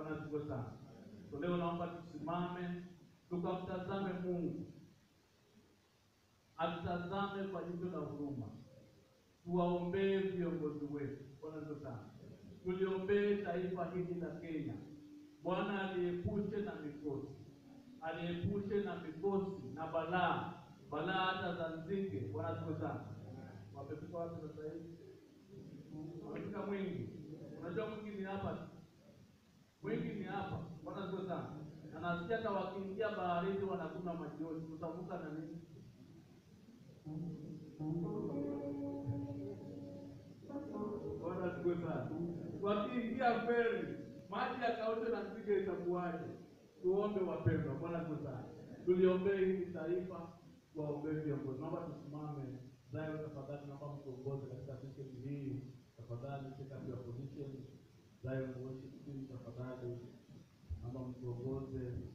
Bwana asifiwe sana. So leo naomba tusimame tukamtazame Mungu, atutazame kwa jicho la huruma, tuwaombee viongozi wetu. Bwana asifiwe sana. Tuliombee taifa hili la Kenya. Bwana aliepushe na mikosi, aliepushe na mikosi na balaa, balaa hata za nzige. Bwana asifiwe sana. Wamefika wapi sasa hivi? Wamefika Mwingi. Unajua Mwingi ni hapa, Mwingi ni hapa. Bwana asifiwe sana. Na nasikia hata wakiingia baharini wanakunywa majioni, tutavuka na nini? Bwana asifiwe sana. Wakiingia feri, maji yakausha na nzige itakuwaje? Tuombe wapendwa. Bwana asifiwe sana. Tuliombee hili taifa, tuwaombee viongozi. Naomba tusimame. Zayo, tafadhali naomba mtuongoze katika session hii. Tafadhali take up your position. Zion worship team, tafadhali naomba mtuongoze